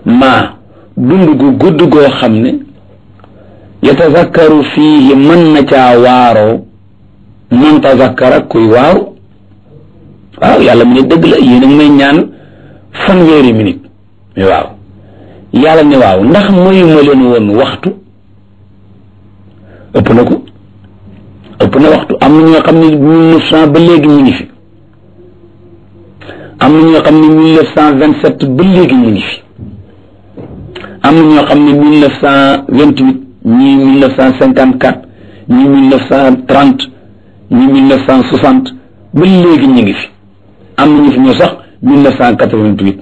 maa dund gu gudd goo xam ne yatazakkaru fiihi mën na caa waaroo man tazakkara kuy waaru waaw yàlla mu ne dëgg la yéen a ngi may ñaan fanweeri minute mais waaw yàlla ne waaw ndax mayuma leen woon waxtu ëpp na ko ëpp na waxtu am na ñoo xam ne mille neuf cent ba léegi ñu ngi fi am na ñoo xam ne mille neuf cent vingt sept ba léegi ñu ngi fi am na ñoo xam ne mille neuf cent vingt huit ñii mille neuf cent cinquante quatre ñii mille neuf cent trente ñii mille neuf cent soixante ba léegi ñu ngi fi am na ñu fi ñëw sax mille neuf cent quatre vingt huit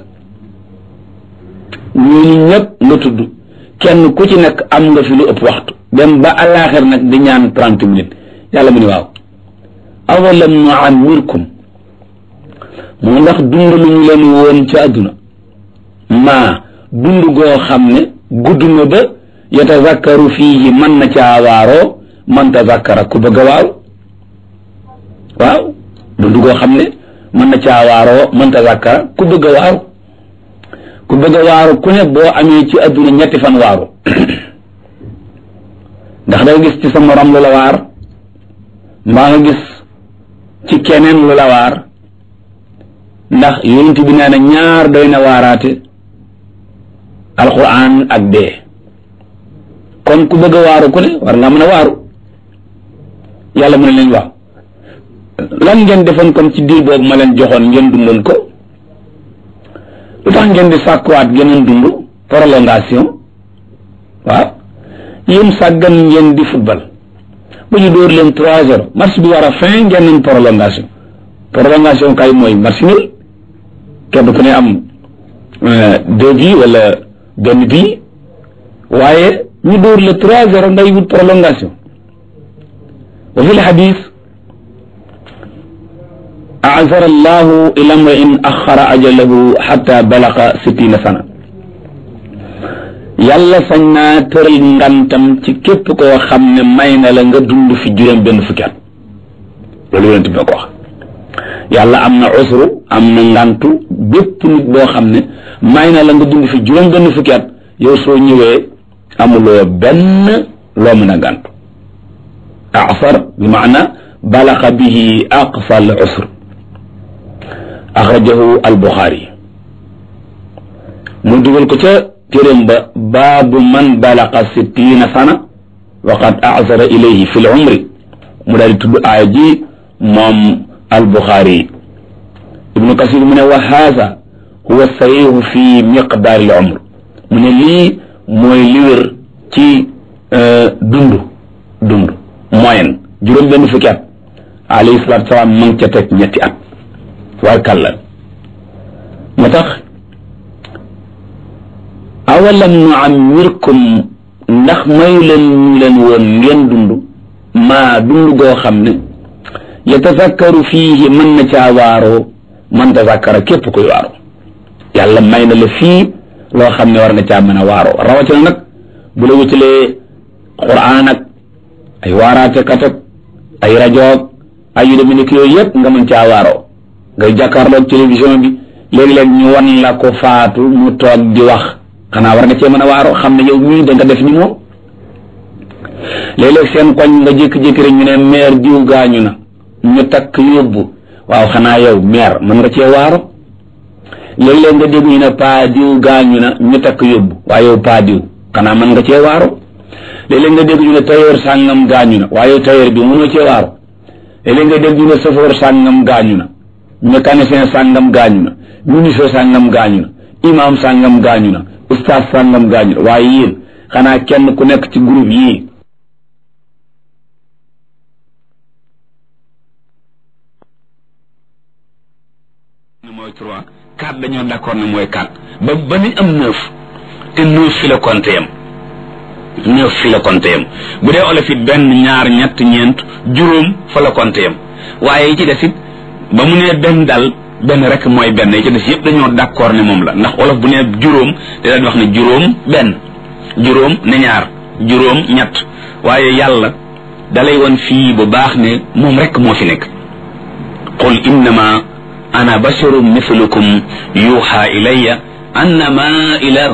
ñooñu ñëpp nga tudd kenn ku ci nekk am nga fi lu ëpp waxtu dem ba àllaaxir nag di ñaan trente minutes yàlla mu ne waaw awalam nuammirkum moo ndax dund lu ñu leen woon ci àdduna maa dund goo xam ne gudd na ba yatazakkaru fiihi mën na caa waaroo man tazakkara ku bëgg a waaw waaw dund goo xam ne mën na caa waaroo man tazakkara ku bëgg a waaw ku bëgg a waaru ku ne boo amee ci àdduna ñetti fan waaru ndax da gis ci sa morom lu la waar mbaa nga gis ci keneen lu la waar ndax yonent bi nee na ñaar doy na waaraate alquran ak dee kon ku bëgg a waaru ku ne war nga mën a waaru yàlla mu ne leen waaw lan ngeen defoon kon ci diir boobu ma leen joxoon ngeen dundoon ko lu tax ngeen di sàkkuwaat geneen dund prolongation waaw yéen sàggan ngeen di football ba ñu dóor leen trois zéro match bi war a fin ngeen nañ prolongation prolongation kay mooy match nul kenn ku ne am deux bi wala benn bii waaye ñu dóor le trois zéro ngay wut prolongation wa fi lxadis azara allahu ila mriin axara ajalahu xata balaqa sittina sana yàlla sañ naa tëral ngantam ci képp koo xam ne may na la nga dund fi juróom benn fukki at loolu yonent bi ko wax yàlla am na usru am na ngantu bépp nit boo xam ne may na la nga dund fi juróom benn fukki at yow soo ñëwee amuloo benn loo mën a gàntu asar bi maana balaqa bihi aqsa al usr axrajahu al buxaari mu dugal ko ca téeréem ba baabu man balaqa sittina sana wa qad azara ilayhi fi l umri mu daal di tudd aaya ji moom al buxaari ibnu kasir mu ne wa haza huwa sahihu fi miqdaar al umr mu ne lii mooy li wér ci dund dund moyen juróom benn fukki at alayhi salaatu salaam ma ngi ca teg ñetti at waaye kàlla moo tax awalam nu ammirkum ndax mayu leen ñu leen woon ngeen dund maa dund goo xam ne yatazakkaru fiihi mën na caa waaroo man tazakkara képp koy waaroo yàlla may na la fii loo xam ne war nga caa mën a waaroo rawatina nag bu la wutalee quraan ak ay waaraate kat ak ay rajoog ay yu demee nekk yooyu yëpp nga mën caa waaroo ngay jàkkaarloog télévision bi léegi-léeg ñu wan la ko faatu mu toog di wax xanaa war nga cee mën a waaroo xam ne yow mii da nga def ni moom léeg-léeg seen koñ nga jékki-jékki rek ñu ne maire diw gaañu na ñu takk yóbbu waaw xanaa yow maire mën nga cee waaro léeg-léeg nga dégg ñu ne paa diw gaañu na ñu takk yóbbu waaye yow paa diw xanaa mën nga cee waaro léeg-léeg nga dégg ñu ne tailleur sàngam gaañu na waaye yow tailleur bi mënoo cee waaro léeg-léeg nga dégg ñu ne chauffeur sàngam gaañu na mécanicien sàngam gaañu na ministre sàngam gaañu na imam sàngam gaañu na ustaas sàngam gaañu na waaye yéen xanaa kenn ku nekk ci groupe yii mooy trois quatre dañoo d'accord ne mooy quatre ba ba ni am neuf te neuf fi la compté yam neuf fi la compté yam bu dee olof it benn ñaar ñett ñeent juróom fa la compté yam waaye yi ci des it ba mu nee benn dal benn rek mooy benn yi ci des yëpp dañoo d'accord ne moom la ndax olof bu nee juróom da daan wax ne juróom benn juróom ne ñaar juróom ñett waaye yàlla dalay woon fii bu baax ne moom rek moo fi nekk qul innama ana basharun mithlukum yuha ilayya annama ilahu